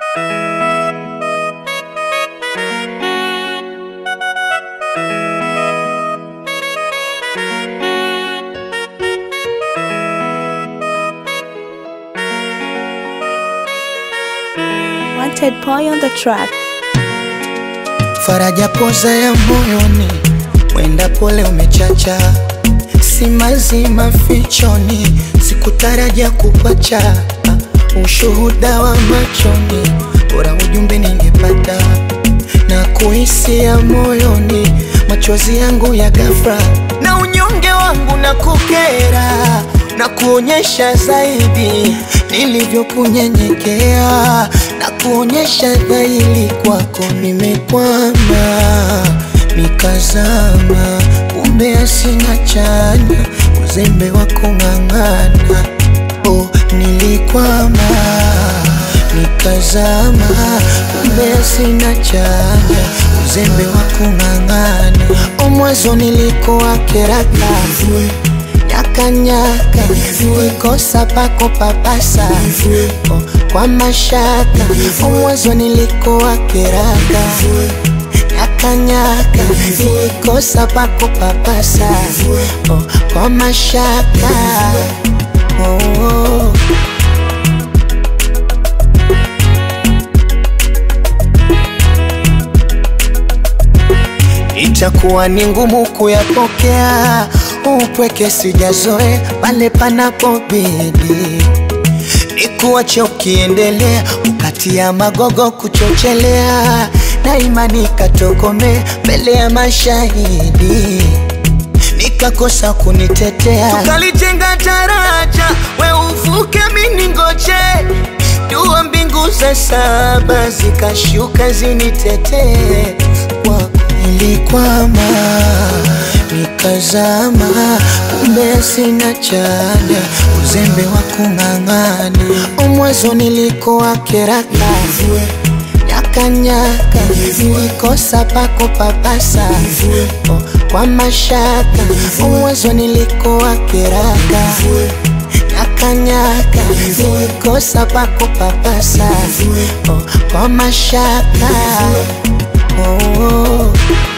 Wanted boy on the track. Faraja poza ya moyoni, mwenda pole umechacha, si mazima fichoni, sikutarajia kupacha, ushuhuda wa machoni, bora ujumbe ningepata na kuhisia moyoni, machozi yangu ya ghafla na unyonge wangu na kukera na kuonyesha zaidi nilivyokunyenyekea na kuonyesha dhahiri kwako nimekwama, nikazama, kumbe asina chanya, uzembe wa kung'ang'ana. Oh, nilikwama, nikazama, kumbe asina chanya, uzembe wa kung'ang'ana. Oh, mwanzo nilikuwa keraka nyakanyaka nilikosa pako papasa oh, kwa mashaka mwanzo nilikuwa kiraka nyakanyaka nilikosa pako papasa oh, kwa mashaka oh, oh. itakuwa ni ngumu kuyapokea upweke sijazoe pale panapobidi nikuache ukiendelea ukatia magogo kuchochelea na imani katokome mbele ya mashahidi nikakosa kunitetea tukalijenga daraja we uvuke miningoje dua mbingu za saba zikashuka zinitetee kwako nilikwama nikazama, kumbe sina chanya, uzembe wa kung'ang'ana. Mwanzo nilikuwa keraka nyakanyaka, nilikosa pako papasa oh, kwa mashaka. Mwanzo nilikuwa keraka nyakanyaka, nilikosa pako papasa oh, kwa mashaka oh, oh.